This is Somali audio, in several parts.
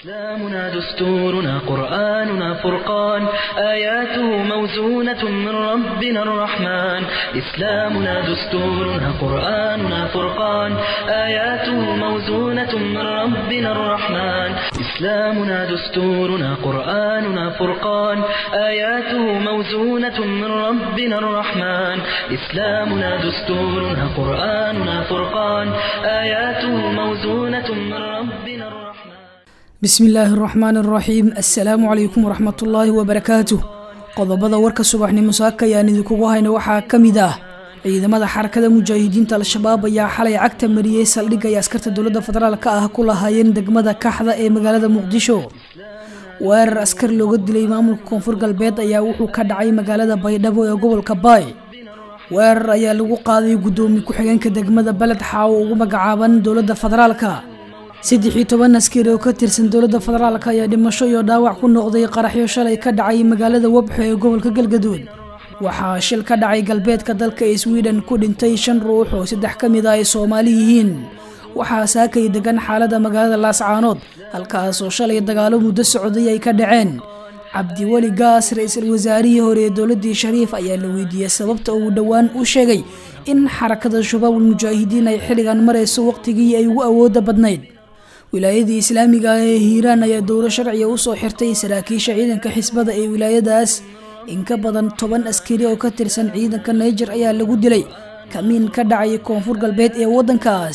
إسلامنا دستورنا قرآننا فرقان آياته موزونة من ربنا الرحمن إسلامنا دستورنا قرآننا فرقان آياته موزونة من ربنا الرحمن إسلامنا دستورنا قرآننا فرقان آياته موزونة من ربنا الرحمن إسلامنا دستورنا قرآننا فرقان آياته موزونة من ربنا الرحمن bismi illaahi araxmaan araxiim assalaamu calaykum waraxmatullaahi wabarakaatuh qodobada warka subaxnimo saaka ayaan idinkugu hayna waxaa ka mid ah ciidamada xarakada mujaahidiinta al-shabaab ayaa xalay cagta mariyey saldhigga ay askarta dowladda federaalk ah ku lahaayeen degmada kaxda ee magaalada muqdisho weerar askar looga dilay maamulka koonfur galbeed ayaa wuxuu ka dhacay magaalada baydhabo ee gobolka baay weerar ayaa lagu qaaday guddoomiye ku-xigeenka degmada beled xaawo ugu magacaaban dowladda federaalka saddex iyo toban askari oo ka tirsan dowladda federaalk ayaa dhimasho iyo dhaawac ku noqday qaraxyo shalay ka dhacay magaalada wabxo ee gobolka galgaduud waxaa shil ka dhacay galbeedka dalka ee sweden ku dhintay shan ruux oo saddex ka mid ah ay soomaali yihiin waxaa saakay degan xaalada magaalada laascaanood halkaasoo shalay dagaalo muddo socday ay ka dhaceen cabdiweli gaas ra-iisul wasaarihii hore ee dowladii shariif ayaa la weydiiyey sababta uu dhowaan u sheegay in xarakada shabaabul mujaahidiin ay xilligan marayso waqtigii ay ugu awooda badnayd wilaayadii islaamiga ah ee hiiraan ayaa dowlo sharciga usoo xirtay saraakiisha ciidanka xisbada ee wilaayadaas in ka badan toban askari oo ka tirsan ciidanka naijer ayaa lagu dilay kamiin ka dhacay koonfur galbeed ee waddankaas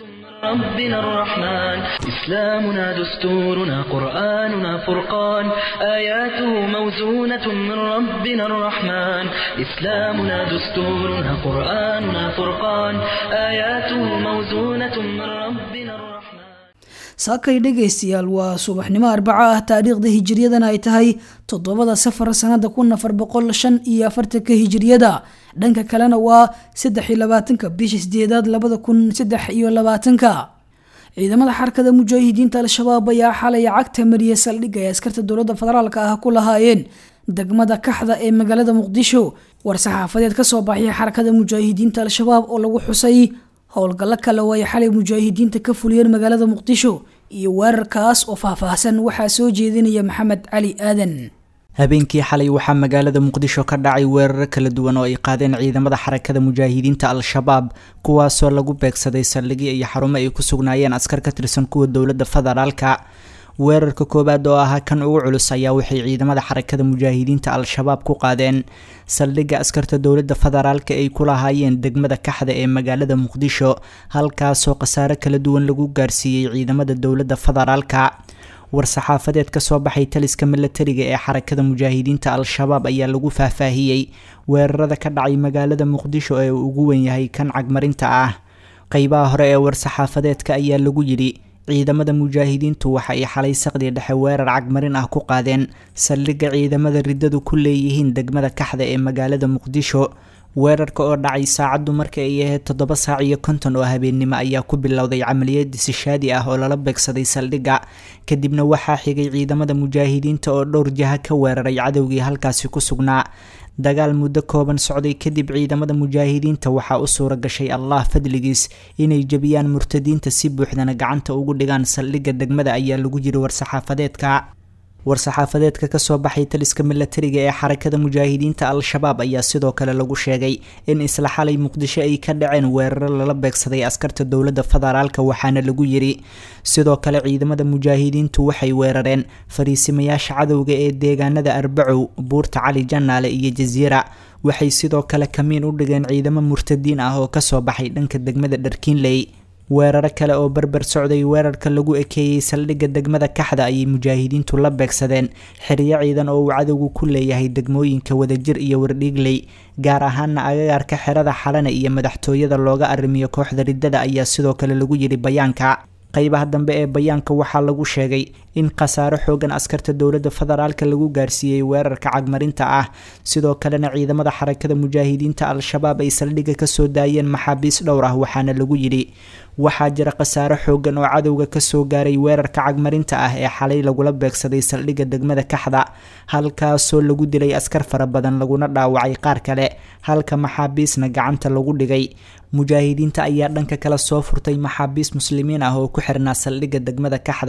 ربنا الرحمن إسلامنا دستورنا قرآننا فرقان آياته موزونة من ربنا الرحمن إسلامنا دستورنا قرآننا فرقان آياته موزونة من ربنا الرحمن saakay dhegaystayaal waa subaxnimo arbaco ah taariikhda hijiriyadana ay tahay toddobada safar sanada kun afar boqol shan iyo afartanka hijiriyada dhanka kalena waa saddex iyo labaatanka bisha sideedaad labada kun saddex iyo labaatanka ciidamada xarakada mujaahidiinta al-shabaab ayaa xalay cagta mariyay saldhigga ay askarta dowladda federaalk ah ku lahaayeen degmada kaxda ee magaalada muqdisho war-saxaafadeed kasoo baxay xarakada mujaahidiinta al-shabaab oo lagu xusay howlgallo kale oo ay xalay mujaahidiinta ka fuliyeen magaalada muqdisho iyo weerarkaas oo faahfaahsan waxaa soo jeedinaya maxamed cali aadan habeenkii xalay waxaa magaalada muqdisho ka dhacay weeraro kala duwan oo ay qaadeen ciidamada xarakada mujaahidiinta al-shabaab kuwaasoo lagu beegsaday saldhigyo iyo xarumo ay ku sugnaayeen askar ka tirsan kuwa dowladda federaalka weerarka koowaad oo ahaa kan ugu culus ayaa waxay ciidamada xarakada mujaahidiinta al-shabaab ku qaadeen saldhigga askarta dowladda federaalka ay ku lahaayeen degmada kaxda ee magaalada muqdisho halkaasoo khasaare kala duwan lagu gaarsiiyey ciidamada dowladda federaalka war-saxaafadeed ka soo baxay taliska milatariga ee xarakada mujaahidiinta al-shabaab ayaa lagu faahfaahiyey weerarada ka dhacay magaalada muqdisho ee uu ugu wen yahay kan cagmarinta ah qeybaha hore ee war-saxaafadeedka ayaa lagu yidhi ciidamada mujaahidiintu waxa ay xalay saqdi dhexe weerar cagmarin ah ku qaadeen saldhigga ciidamada riddadu ku leeyihiin degmada kaxda ee magaalada muqdisho weerarka oo dhacay saacaddu marka ay ahayd toddoba saac iyo konton oo habeennimo ayaa ku bilowday camaliyad disishaadi ah oo lala beegsaday saldhigga kadibna waxaa xigay ciidamada mujaahidiinta oo dhowr jaha ka weeraray cadowgii halkaasi ku sugnaa dagaal muddo kooban socday kadib ciidamada mujaahidiinta waxaa u suura gashay allah fadligiis inay jebiyaan murtadiinta si buuxdana gacanta ugu dhigaan saldhigga degmada ayaa lagu jiri war-saxaafadeedka war-saxaafadeedka kasoo baxay taliska milatariga ee xarakada mujaahidiinta al-shabaab ayaa sidoo kale lagu sheegay in isla xalay muqdisho ay ka dhaceen weeraro lala beegsaday askarta dowladda federaalka waxaana lagu yiri sidoo kale ciidamada mujaahidiintu waxay weerareen fariisimayaasha cadowga ee deegaanada arbacow buurta cali janaale iyo jasiira waxay sidoo kale kamiin u dhigeen ciidamo murtadiin ah oo kasoo baxay dhanka degmada dharkiinley weeraro kale oo berber socday weerarka lagu ekeeyey saldhigga degmada kaxda ayay mujaahidiintu la beegsadeen xeryo ciidan oo uu cadowgu ku leeyahay degmooyinka wadajir iyo wardhiigley gaar ahaana agagaarka xerada xalane iyo madaxtooyada looga arrimiyo kooxda riddada ayaa sidoo kale lagu yidhi bayaanka qeybaha dambe ee bayaanka waxaa lagu sheegay in khasaaro xoogan askarta dowladda federaalka lagu gaarsiiyey weerarka cagmarinta ah sidoo kalena ciidamada xarakada mujaahidiinta al-shabaab ay saldhigga kasoo daayeen maxaabiis dhowr ah waxaana lagu yidhi waxaa jira khasaaro xoogan oo cadowga kasoo gaaray weerarka cagmarinta ah ee xalay lagula beegsaday saldhigga degmada kaxda halkaasoo lagu dilay askar fara badan laguna dhaawacay qaar kale halka maxaabiisna gacanta lagu dhigay mujaahidiinta ayaa dhanka kale soo furtay maxaabiis muslimiin ah oo ku xirnaa saldhigga degmada kaxda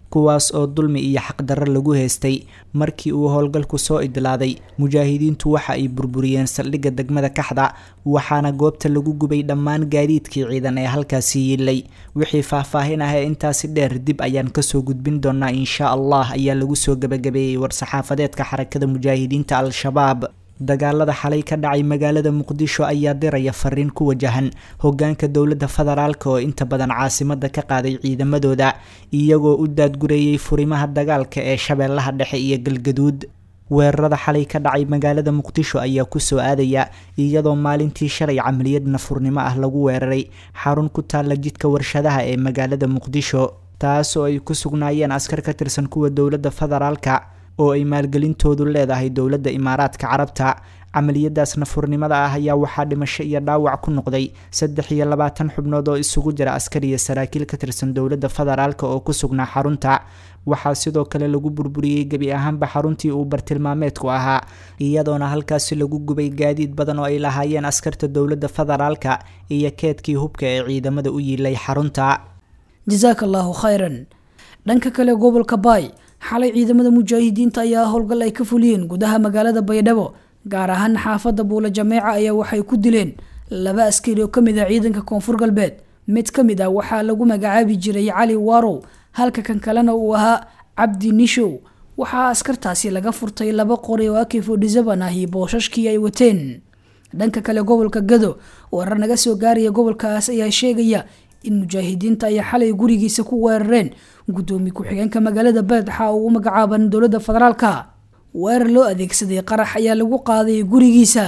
kuwaas oo dulmi iyo xaqdarro lagu haystay markii uu howlgalku soo idlaaday mujaahidiintu waxa ay burburiyeen saldhigga degmada kaxda waxaana goobta lagu gubay dhammaan gaadiidkii ciidan ee halkaasi yiilay wixii faahfaahin ah ee intaasi dheer dib ayaan kasoo gudbin doonaa insha allah ayaa lagu soo gabagabeeyey war-saxaafadeedka xarakada mujaahidiinta al-shabaab dagaalada xalay ka dhacay magaalada muqdisho ayaa diraya fariin ku wajahan hogaanka dowladda federaalka oo inta badan caasimada ka qaaday ciidamadooda iyagoo u daadgureeyey furimaha dagaalka ee shabeellaha dhexe iyo galgaduud weerarada xalay ka dhacay magaalada muqdisho ayaa kusoo aadaya iyadoo maalintii shalay camaliyad nafurnimo ah lagu weeraray xarun ku taalla jidka warshadaha ee magaalada muqdisho taas oo ay ku sugnaayeen askar ka tirsan kuwa dowladda federaalka oo ay maalgelintoodu leedahay dowladda imaaraadka carabta camaliyadaas nafurnimada ah ayaa waxaa dhimasho iyo dhaawac ku noqday saddex iyo labaatan xubnood oo isugu jira askar iyo saraakiil ka tirsan dowladda federaalka oo ku sugnaa xarunta waxaa sidoo kale lagu burburiyey gebi ahaanba xaruntii uu bartilmaameedku ahaa iyadoona halkaasi lagu gubay gaadiid badan oo ay lahaayeen askarta dowladda federaalka iyo keedkii hubka ee ciidamada u yiilay xarunta jasaaka allaahu khayran dhanka kale gobolka baay xalay ciidamada mujaahidiinta ayaa howlgal ay ka fuliyeen gudaha magaalada baydhabo gaar ahaan xaafadda buula jameeca ayaa waxay ku dileen laba askari oo kamid ah ciidanka koonfur galbeed mid ka mid ah waxaa lagu magacaabi jiray cali warow halka kan kalena uu ahaa cabdi nishow waxaa askartaasi laga furtay laba qori oo akifodhisaban ah iyo boosashkii ay wateen dhanka kale gobolka gado warar naga soo gaaraya gobolkaas ayaa sheegaya in mujaahidiinta ay xalay gurigiisa ku weerareen gudoomiye ku-xigeenka magaalada beledxa oo u magacaaban dowladda federaalka weerar loo adeegsaday qarax ayaa lagu qaaday gurigiisa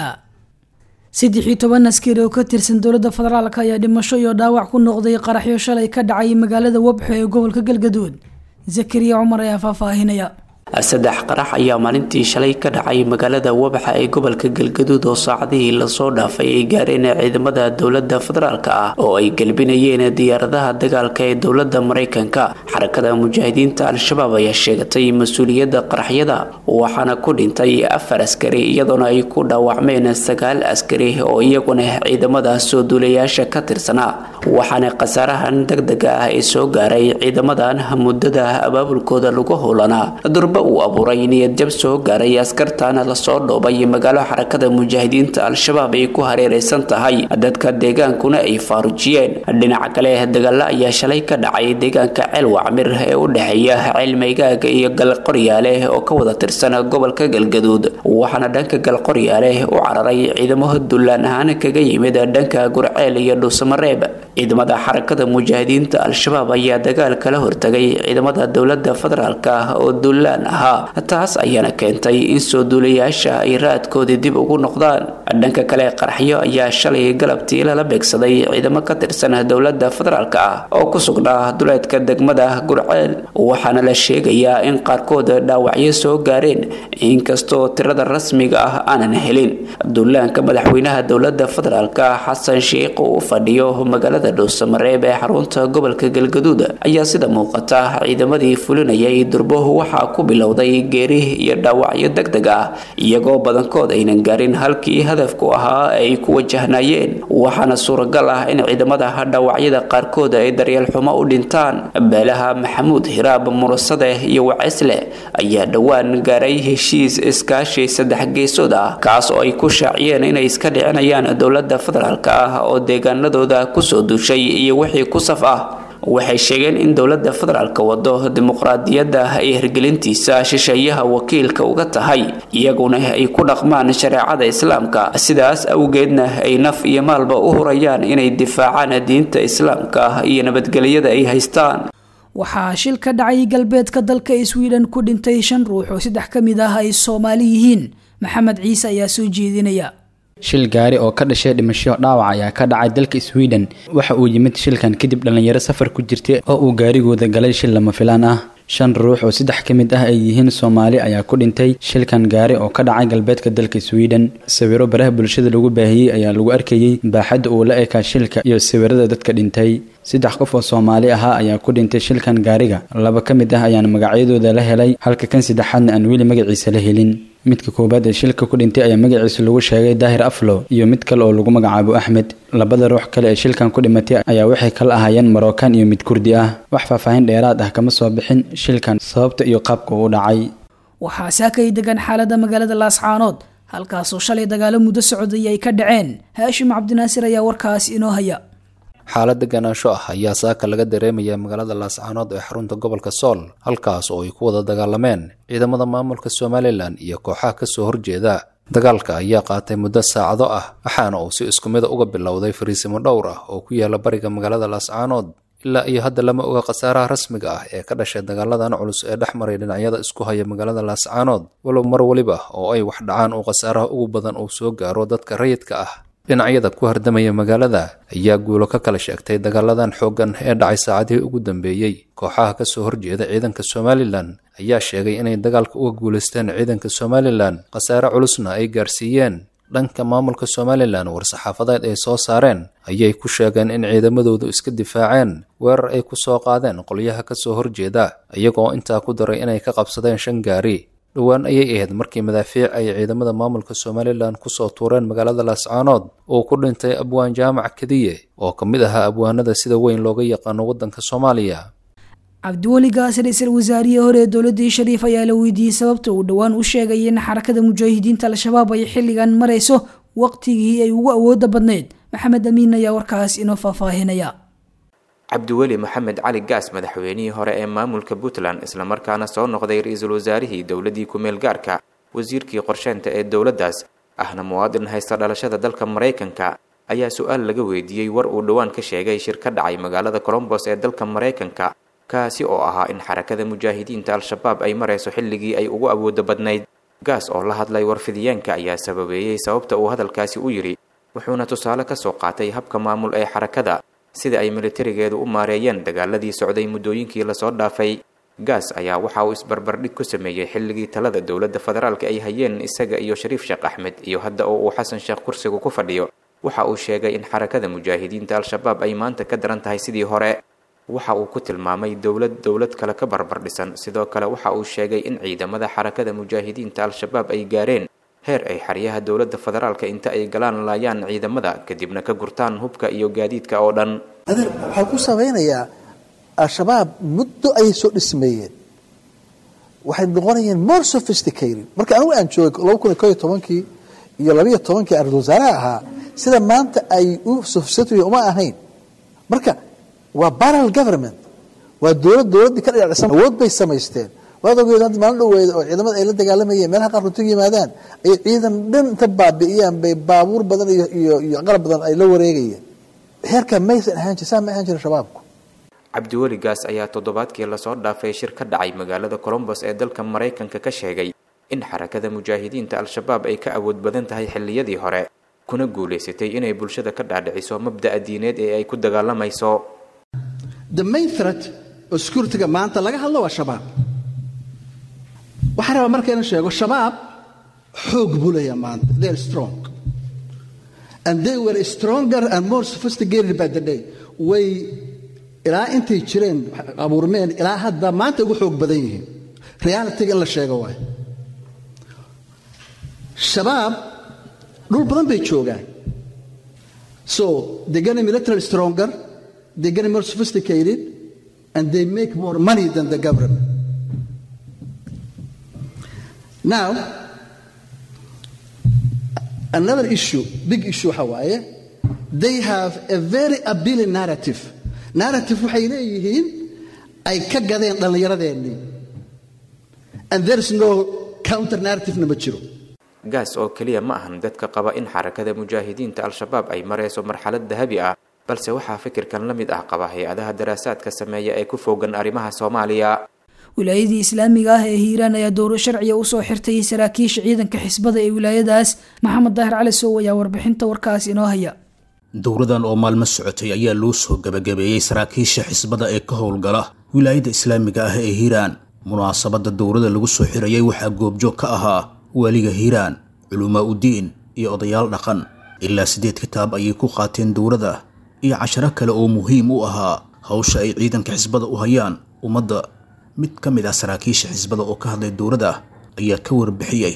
saddex iyo toban askari oo ka tirsan dowladda federaalk ayaa dhimasho iyo dhaawac ku noqday qaraxyo shalay ka dhacay magaalada wabxo ee gobolka galgaduud zakariya cumar ayaa faahfaahinaya saddex qarax ayaa maalintii shalay ka dhacay magaalada wabaxa ee gobolka galgaduud oo saacadihii lasoo dhaafay ay gaareen ciidamada dowlada federaalk ah oo ay gelbinayeen diyaaradaha dagaalka ee dowlada mareykanka xarakada mujaahidiinta al-shabaab ayaa sheegatay mas-uuliyadda qaraxyada waxaana ku dhintay afar askari iyadoona ay ku dhaawacmeen sagaal askari oo iyaguna ciidamada soo duulayaasha ka tirsanaa waxaana khasaarahan degdega ah ee soo gaaray ciidamadan muddada abaabulkooda lagu howlanaa uu abuuray niyadjab soo gaaray askartaana lasoo dhoobay magaalo xarakada mujaahidiinta al-shabaab ay ku hareereysan tahay dadka deegaankuna ay faarujiyeen dhinaca kale dagaalo ayaa shalay ka dhacay deegaanka ceel wacmir ee u dhexeeya ceel maygaaga iyo galqoryaale oo ka wada tirsan gobolka galgaduud waxaana dhanka galqoryaale u cararay ciidamo dullaan ahaan kaga yimid dhanka gurceel iyo dhuusamareeb ciidamada xarakada mujaahidiinta al-shabaab ayaa dagaal kala hortagay ciidamada dowlada federaalk oo dullaan ahaa taas ayaana keentay in soo duulayaasha ay raadkoodii dib ugu noqdaan dhanka kale qaraxyo ayaa shalay galabtii lala beegsaday ciidamo ka tirsan dowlada federaalk ah oo ku sugnaa duleedka degmada gurceel waxaana la sheegayaa in qaarkood dhaawacyo soo gaareen inkastoo tirada rasmiga ah aanan helin duulaanka madaxweynaha dowlada federaalk xasan sheikh uu fadhiyo magaalada dhuusamareeb ee xarunta gobolka galgaduud ayaa sida muuqata ciidamadii fulinayay durbo waxaa ku bilowday geeri iyo dhaawacyo deg deg ah iyagoo badankood aynan gaarin halkii hadafku ahaa ay ku wajahnaayeen waxaana suuragal ah in ciidamada dhaawacyada qaarkood ay daryeel xumo u dhintaan beelaha maxamuud hiraab murasade iyo waceysle ayaa dhowaan gaaray heshiis iskaashi saddex geesood ah kaas oo ay ku shaaciyeen inay iska dhicinayaan dowlada federaalk ah oo deegaanadooda kusoo duushay iyo wixii ku saf ah waxay sheegeen in dowlada federaalk wado dimuqraadiyadda ay hirgelintiisa shisheeyaha wakiilka uga tahay iyaguna ay ku dhaqmaan shareecada islaamka sidaas awgeedna ay naf iyo maalba u hurayaan inay difaacaan diinta islaamka iyo nabadgelyada ay haystaan waxaa shil ka dhacay galbeedka dalka sweden ku dhintay shan ruux oo saddex ka mid ah ay soomaali yihiin maxamed ciise ayaa soo jeedinaya shil gaari oo ka dhashay dhimasho dhaawac ayaa ka dhacay dalka sweden waxa uu yimid shilkan kadib dhallinyaro safar ku jirtay oo uu gaarigooda galay shil lama filaan ah shan ruux oo saddex ka mid ah ay yihiin soomaali ayaa ku dhintay shilkan gaari oo ka dhacay galbeedka dalka sweden sawiro baraha bulshada lagu baahiyey ayaa lagu arkayey baaxadda uu la ekaa shilka iyo sawirada dadka dhintay saddex qof oo soomaali ahaa ayaa ku dhintay shilkan gaariga laba ka mid ah ayaana magacyadooda la helay halka kan saddexaadna aan weli magaciisa la helin midka koowaad ee shilka ku dhintay ayaa magaciisa lagu sheegay daahir aflow iyo mid kale oo lagu magacaabo axmed labada ruux kale ee shilkan ku dhimatay ayaa waxay kala ahaayeen marookan iyo mid kurdi ah wax faahfaahin dheeraad ah kama soo bixin shilkan sababta iyo qaabka uu dhacay waxaa saakay degan xaalada magaalada laascaanood halkaasoo shalay dagaalo muddo socday ay ka dhaceen haashim cabdinaasir ayaa warkaas inoo haya xaalad deganaansho ah ayaa saaka laga dareemaya magaalada laascaanood ee xarunta gobolka sool halkaas oo ay ku wada dagaalameen ciidamada maamulka somalilan iyo kooxaha kasoo horjeeda dagaalka ayaa qaatay muddo saacado ah waxaana uu si isku mida uga bilowday fariisimo dhowr ah oo ku yaala bariga magaalada laascaanood ilaa iyo hadda lama oga khasaaraha rasmiga ah ee ka dhashay dagaaladan culus ee dhex maray dhinacyada isku haya magaalada laascaanood walow mar weliba oo ay wax dhacaan uu khasaaraha ugu badan uu soo gaaro dadka rayidka ah dhinacyada ku hardamaya magaalada ayaa guulo ka kala sheegtay dagaaladan xooggan ee dhacay saacadihii ugu dambeeyey kooxaha kasoo horjeeda ciidanka somalilan ayaa sheegay inay dagaalka uga guulaysteen ciidanka somalilan khasaare culusna ay gaarsiiyeen dhanka maamulka somalilan war-saxaafadeed ay soo saareen ayay ku sheegeen in ciidamadoodu iska difaaceen weerar ay ku soo qaadeen qolyaha kasoo horjeeda iyagoo intaa ku daray inay ka qabsadeen shan gaari dhowaan ayay ahayd markii madaafiic ay ciidamada maamulka somalilan kusoo tuureen magaalada laascaanood oo ku dhintay abwaan jaamac kadiye oo ka mid ahaa abwaanada sida weyn looga yaqaano waddanka soomaaliya cabdiweli gaas ra-iisul wasaarihii hore ee dowladii shariif ayaa la weydiiyey sababta uu dhowaan u sheegay in xarakada mujaahidiinta al-shabaab ay xilligan marayso waqtigii ay ugu awooda badnayd maxamed amiin ayaa warkaas inoo faahfaahinaya cabdiweli maxamed cali gaas madaxweynihii hore ee maamulka puntland islamarkaana soo noqday ra-iisul wasaarihii dowladii ku-meel gaarka wasiirkii qorsheynta ee dowladdaas ahna muwaadin haysta dhalashada dalka maraykanka ayaa su-aal laga weydiiyey war uu dhowaan ka sheegay shir ka dhacay magaalada colombos ee dalka maraykanka kaasi oo ahaa in xarakada mujaahidiinta al-shabaab ay marayso xilligii ay ugu awooda badnayd gaas oo la hadlay warfidiyeenka ayaa sababeeyey sababta uu hadalkaasi u yidhi wuxuuna tusaale ka soo qaatay habka maamul ee xarakada sida ay militarigeedu u maareeyeen dagaaladii socday muddooyinkii lasoo dhaafay gaas ayaa waxa uu isbarbardhig ku sameeyey xilligii talada dowladda federaalka ay hayeen isaga iyo shariif sheekh axmed iyo hadda oo uu xasan sheekh kursigu ku fadhiyo waxa uu sheegay in xarakada mujaahidiinta al-shabaab ay maanta ka daran tahay sidii hore waxa uu ku tilmaamay dowlad dowlad kale ka barbar dhisan sidoo kale waxa uu sheegay in ciidamada xarakada mujaahidiinta al-shabaab ay gaareen heer ay xeryaha dowladda federaalka inta ay galaan laayaan ciidamada kadibna ka gurtaan hubka iyo gaadiidka oo dhan adeer waxaa ku samaynayaa al-shabaab muddo ayay soo dhismeeyeen waxay noqonayeen more sophisticated marka anigu aan joogay laba kun iyo ko iyo tobankii iyo labaiyo tobankii ra-isul wasaaraha ahaa sida maanta ay u sophisticated uma ahayn marka waa barrel government waa dowlad dowladdii ka dhinacisan awood bay samaysteen waad ogeed hadda maalin dhoweeda oo ciidamada ay la dagaalamayeen meelaha qaar runtiga yimaadaan ay ciidan dhan inta baabi'iyaan bay baabuur badan iyo iyo iyo qalab badan ay la wareegayeen heerka maysan ahaan jir saa ma ahaan jirin shabaabku cabdiweli gaas ayaa toddobaadkii lasoo dhaafay shir ka dhacay magaalada colombos ee dalka maraykanka ka sheegay in xarakada mujaahidiinta al-shabaab ay ka awood badan tahay xilliyadii hore kuna guulaysatay inay bulshada ka dhaadhiciso mabda'a diineed ee ay ku dagaalamayso the main threat oo securityga maanta laga hadlo waa shabaab waxaa rabaa marka inaan sheego shabaab xoog buu leeyaha maanta they are strong and they were stronger and more sophisticated by the day way ilaa intay jireen abuurmeen ilaa hadda maanta ugu xoog badan yihiin realityga in la sheego waay shabaab dhul badan bay joogaan so they getting militarily stronger they getting more sophisticated and they make more money than the government now another issue big issue waxa waaye they have a very appealing narrative narrative waxay leeyihiin ay ka gadeen dhallinyaradeenii and there is no counter narrativena ma jiro gaas oo keliya ma ahan dadka qaba in xarakada mujaahidiinta al-shabaab ay marayso marxalad dahabi ah balse waxaa fikirkan la mid ah qaba hay-adaha daraasaadka sameeya ee ku foogan arrimaha soomaaliya wilaayadii islaamiga ah ee hiiraan ayaa dowro sharciga usoo xirtay saraakiisha ciidanka xisbada ee wilaayadaas maxamed daahir cali sow ayaa warbixinta warkaas inoo haya dowradan oo maalmo socotay ayaa loo soo gebagabeeyey saraakiisha xisbada ee ka howlgala wilaayada islaamiga ah ee hiiraan munaasabadda dowrada lagu soo xirayay waxaa goobjoog ka ahaa waaliga hiiraan culumaa udiin iyo odayaal dhaqan ilaa siddeed kitaab ayay ku qaateen dowrada iyo casharo kale oo muhiim u ahaa hawsha ay ciidanka xisbada u hayaan ummadda mid ka mid ah saraakiisha xisbada oo ka hadlay dowladda ayaa ka warbixiyey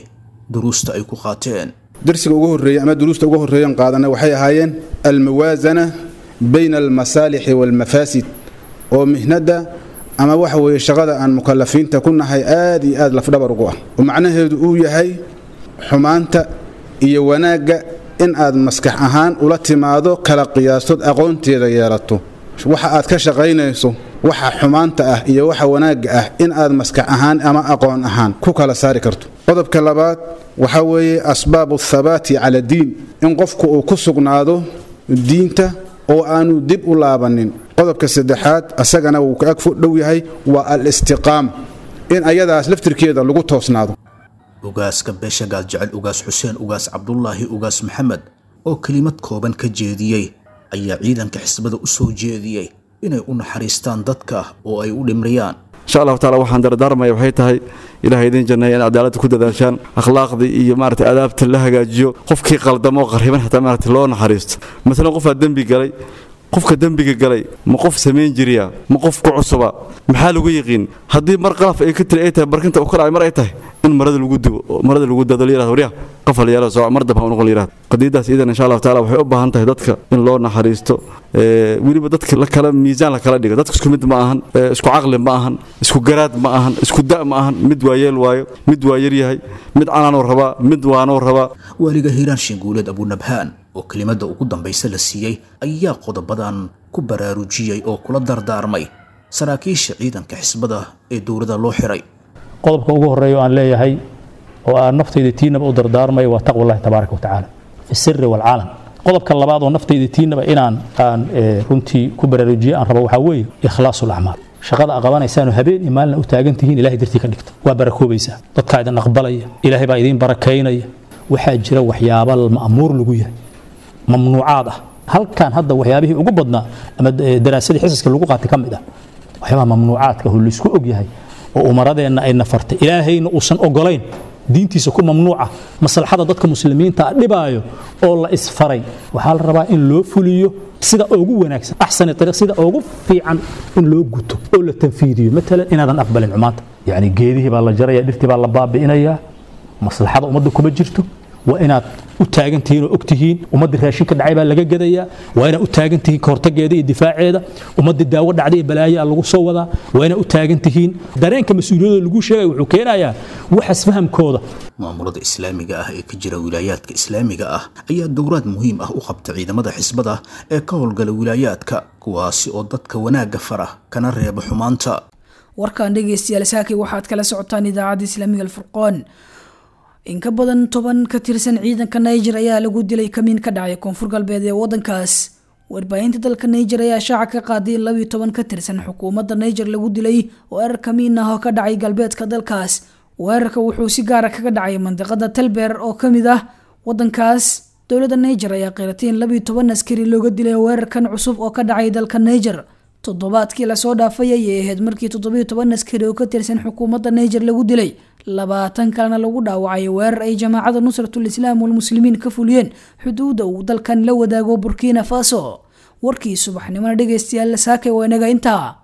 duruusta ay ku qaateen darsiga ugu horreeyey ama duruusta ugu horreeyan qaadana waxay ahaayeen almuwaasana bayna almasaalixi waalmafaasid oo mihnadda ama waxa weeye shaqada aan mukalafiinta ku nahay aad iyo aad lafdhabar ugu ah oo macnaheedu uu yahay xumaanta iyo wanaagga in aad maskax ahaan ula timaado kala qiyaastood aqoonteeda yeelato waxa aad ka shaqaynayso waxa xumaanta ah iyo waxa wanaagga ah in aad maskax ahaan ama aqoon ahaan ku kala saari karto qodobka labaad waxaa weeye asbaabu athabaati cala diin in qofku uu ku sugnaado diinta oo aanu dib u laabanin qodobka saddexaad asagana wuu ka ag dhow yahay waa al-istiqaama in ayadaas laftirkeeda lagu toosnaado ugaaska beesha gaaljecel ugaas xuseen ugaas cabdulaahi ugaas maxamed oo kelimad kooban ka jeediyey ayaa ciidanka xisbada u soo jeediyey inay u naxariistaan dadka oo ay u dhimriyaan insha allahu taala waxaan dardaarmaya waxay tahay ilahay idin janneeya in cadaaladda ku dadaashaan akhlaaqdii iyo maarata adaabta la hagaajiyo qofkii qaldamo qarriban xataa maarata loo naxariisto masalan qofaa dembi galay qofka dembiga galay ma qof samayn jiriya ma qof ku cusuba maxaa lagu yiqiin haddii mar qalaf ay ka tiri ay tahay barkinta u ka dhacay mar ay tahay in marada lagu dubo marada lagu dado la yirahdo waryaa qafal yeelo soo mar dab ha noqon la yirahdo qadiidaas iidan insha allahu taala waxay u baahan tahay dadka in loo naxariisto weliba dadka la kala miisaan la kala dhigo dadka isku mid ma ahan isku caqli ma ahan isku garaad ma ahan isku da ma ahan mid waa yeel waayo mid waa yar yahay mid canaanoo rabaa mid waanoo rabaa waaliga hiiraan shinguuleed abunabhaan oo kelimada ugu dambaysa la siiyey ayaa qodobadan ku baraarujiyey oo kula dardaarmay saraakiisha ciidanka xisbada ee dowladda loo xiray qodobka ugu horreeya oo aan leeyahay oo aan naftayda tiinaba u dardaarmaya waa taqwa allahi tabaaraka watacaala fi siri waalcalan qodobka labaad oo naftayda tiinaba inaan aan runtii ku baraarujiye aan rabo waxaa weeye ikhlaasu lacmaal shaqada a qabanaysaanoo habeen iyo maalina u taagan tihiin ilahay dartii ka dhigta waa barakoobaysaa dadkaa idin aqbalaya ilaahay baa idiin barakaynaya waxaa jira waxyaaba ma'muur lagu yahay mamnuucaad ah halkan hadda waxyaabihii ugu badnaa ama daraasadii xisaska lagu qaatay ka mid ah waxyaabaha mamnuucaadka oo laysku og yahay oo umaradeenna ay nafartay ilaahayna uusan ogolayn diintiisa ku mamnuuca maslaxada dadka muslimiinta a dhibaayo oo la isfaray waxaa la rabaa in loo fuliyo sida ugu wanaagsan axsani ariiq sida ugu fiican in loo guto oo la tanfiidiyo matalan inaadan aqbalin xumaanta yacni geedihii baa la jaraya dhirtii baa la baabi'inayaa maslaxada ummadda kuma jirto waa inaad u taagan tihiin oo og tihiin ummaddii raashinka dhacay baa laga gadayaa waa inaad u taagan tihiin kahortageeda iyo difaaceeda ummaddii daawo dhacday iyo balaayaa lagu soo wadaa waa inaad u taagan tihiin dareenka mas-uuliyadooda lagu sheegaya wuxuu keenayaa waxas fahamkooda maamulada islaamiga ah ee ka jira wilaayaadka islaamiga ah ayaa dowraad muhiim ah u qabta ciidamada xisbada ee ka howlgala wilaayaadka kuwaasi oo dadka wanaagga fara kana reeba xumaanta warkan dhegeystayaal saakay waxaad kala socotaan idaacadda islaamiga alfurqoon in ka badan toban ka tirsan ciidanka niger ayaa lagu dilay kamiin ka dhacay koonfur galbeed ee wadankaas warbaahinta dalka niger ayaa shaaca ka qaaday in labiyo toban ka tirsan xukuumadda niger lagu dilay weerar kamiin ah oo ka dhacay galbeedka dalkaas weerarka wuxuu si gaara kaga dhacay mandiqada talbeer oo kamid ah wadankaas dowladda niger ayaa qiratay in labiyo toban askari looga dilay weerarkan cusub oo ka dhacay dalka niger toddobaadkii lasoo dhaafay ayay ahayd markii toddobiyo toban askari oo ka tirsan xukuumadda niger lagu dilay labaatan kalena lagu dhaawacay weerar ay jamaacada nusratul islaam walmuslimiin ka fuliyeen xuduudda uu dalkan la wadaago burkina faso warkii subaxnimona dhegeystayaal saakay waa inaga intaa